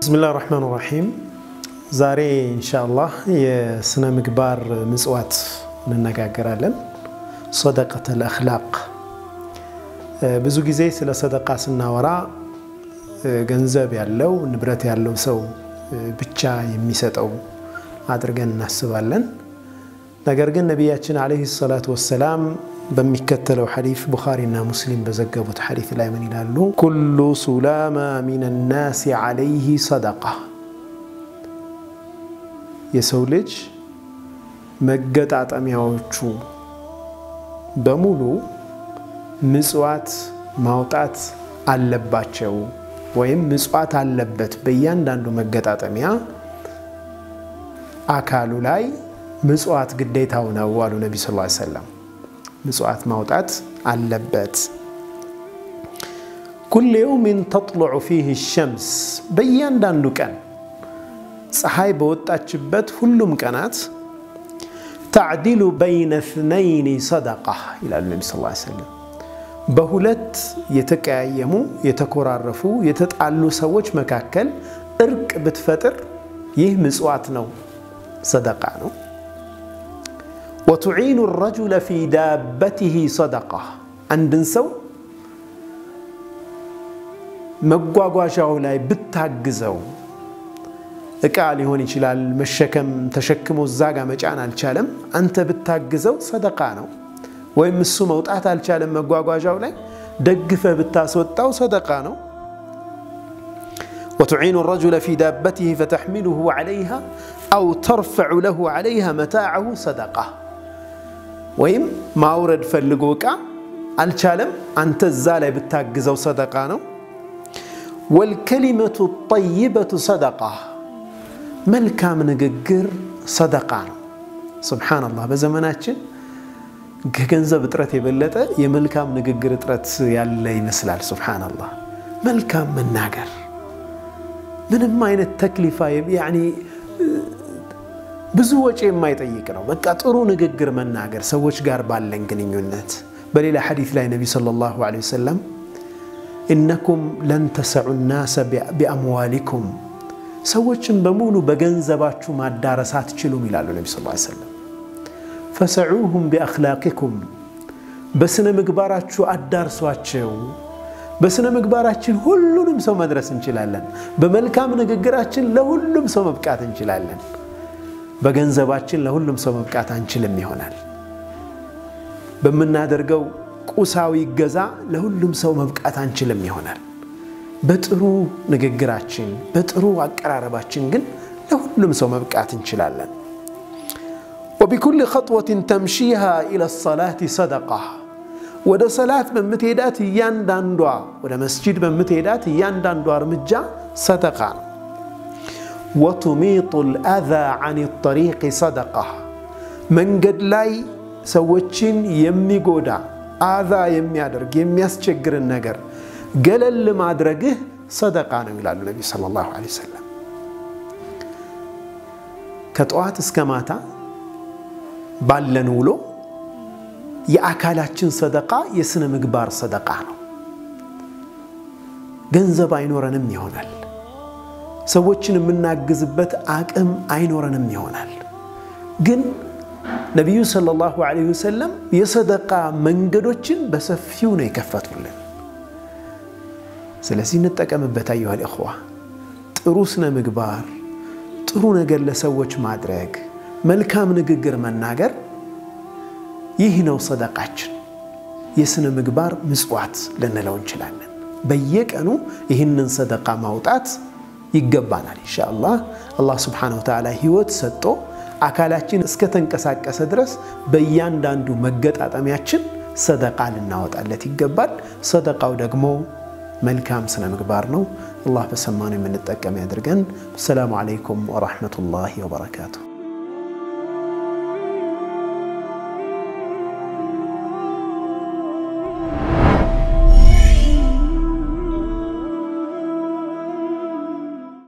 ብስሚላህ ራህማን ራሒም ዛሬ ኢንሻአላህ የስነ ምግባር ምጽዋት እንነጋገራለን። ሰደቀተል አኽላቅ። ብዙ ጊዜ ስለ ሰደቃ ስናወራ ገንዘብ ያለው ንብረት ያለው ሰው ብቻ የሚሰጠው አድርገን እናስባለን። ነገር ግን ነቢያችን ዓለይሂ ሰላቱ ወሰላም በሚከተለው ሐዲስ ቡኻሪና ሙስሊም በዘገቡት ሐዲስ ላይ ምን ይላሉ? ኩሉ ሱላማ ሚን ናሲ ዓለይህ ሰደቃ። የሰው ልጅ መገጣጠሚያዎቹ በሙሉ ምጽዋት ማውጣት አለባቸው ወይም ምጽዋት አለበት። በእያንዳንዱ መገጣጠሚያ አካሉ ላይ ምጽዋት ግዴታው ነው አሉ ነቢ ስ ሰለም። ምጽዋት ማውጣት አለበት። ኩል የውሚን ተጥሉዑ ፊህ ሸምስ፣ በእያንዳንዱ ቀን ፀሐይ በወጣችበት ሁሉም ቀናት ተዕዲሉ በይነ እትነይኒ ሰደቃ ይላሉ ነቢ ስ ሰለም። በሁለት የተቀያየሙ የተኮራረፉ የተጣሉ ሰዎች መካከል እርቅ ብትፈጥር ይህ ምጽዋት ነው፣ ሰደቃ ነው። ወቱዒኑ ረጁለ ፊ ዳበቲህ ሰደቃ አንድን ሰው መጓጓዣው ላይ ብታግዘው እቃ ሊሆን ይችላል መሸከም ተሸክሞ እዛ ጋ መጫን አልቻለም፣ አንተ ብታግዘው ሰደቃ ነው። ወይም እሱ መውጣት አልቻለም መጓጓዣው ላይ ደግፈ ብታስወጣው ሰደቃ ነው። ወቱዒኑ ረጁለ ፊ ዳበቲህ ፈተሕሚሉሁ ዓለይሃ አው ተርፈዑ ለሁ ዓለይሃ መታዐሁ ሰደቃ ወይም ማውረድ ፈልጎ እቃ አልቻለም፣ አንተ እዛ ላይ ብታግዘው ሰደቃ ነው። ወልከሊመቱ ጠይበቱ ሰደቃ መልካም ንግግር ሰደቃ ነው። ሱብሓነላህ በዘመናችን ከገንዘብ እጥረት የበለጠ የመልካም ንግግር እጥረት ያለ ይመስላል። ሱብሓነላህ መልካም መናገር ምንም አይነት ተክሊፋ ያኒ ብዙ ወጪ የማይጠይቅ ነው። በቃ ጥሩ ንግግር መናገር ሰዎች ጋር ባለን ግንኙነት። በሌላ ሐዲስ ላይ ነቢ ሰለላሁ ዐለይሂ ወሰለም ኢነኩም ለን ተሰዑ ናሰ ቢአምዋሊኩም ሰዎችን በሙሉ በገንዘባችሁ ማዳረስ አትችሉም ይላሉ ነቢ ስ ሰለም። ፈሰዑሁም ቢአኽላቂኩም በስነ ምግባራችሁ አዳርሷቸው። በስነ ምግባራችን ሁሉንም ሰው መድረስ እንችላለን። በመልካም ንግግራችን ለሁሉም ሰው መብቃት እንችላለን። በገንዘባችን ለሁሉም ሰው መብቃት አንችልም ይሆናል። በምናደርገው ቁሳዊ ገዛ ለሁሉም ሰው መብቃት አንችልም ይሆናል። በጥሩ ንግግራችን በጥሩ አቀራረባችን ግን ለሁሉም ሰው መብቃት እንችላለን። ወቢኩል ኸጥወትን ተምሺሃ ኢለ ሰላት ሰደቃ ወደ ሰላት በምትሄዳት እያንዳንዷ ወደ መስጂድ በምትሄዳት እያንዳንዷ እርምጃ ሰደቃ ነው። ወቱሚጡ ልአዛ አን ጠሪቅ ሰደቃ መንገድ ላይ ሰዎችን የሚጎዳ አዛ የሚያደርግ የሚያስቸግርን ነገር ገለል ማድረግህ ሰደቃ ነው ይላሉ ነቢዩ ሰለላሁ ዐለይሂ ወሰለም። ከጠዋት እስከ ማታ ባለን ውሎ የአካላችን ሰደቃ የስነ ምግባር ሰደቃ ነው። ገንዘብ አይኖረንም ይሆናል። ሰዎችን የምናግዝበት አቅም አይኖረንም ይሆናል። ግን ነቢዩ ሰለላሁ ዐለይሂ ወሰለም የሰደቃ መንገዶችን በሰፊው ነው የከፈቱልን። ስለዚህ እንጠቀምበት። አዩሃል እኽዋ ጥሩ ስነ ምግባር፣ ጥሩ ነገር ለሰዎች ማድረግ፣ መልካም ንግግር መናገር፣ ይህ ነው ሰደቃችን። የስነ ምግባር ምጽዋት ልንለው እንችላለን። በየቀኑ ይህንን ሰደቃ ማውጣት ይገባናል። ኢንሻአላህ አላህ ስብሓነሁ ወተዓላ ህይወት ሰጥቶ አካላችን እስከተንቀሳቀሰ ድረስ በእያንዳንዱ መገጣጠሚያችን ሰደቃ ልናወጣለት ይገባል። ሰደቃው ደግሞ መልካም ስነ ምግባር ነው። አላህ በሰማነው የምንጠቀም ያድርገን። አሰላሙ ዓለይኩም ወረሕመቱላሂ ወበረካቱሁ።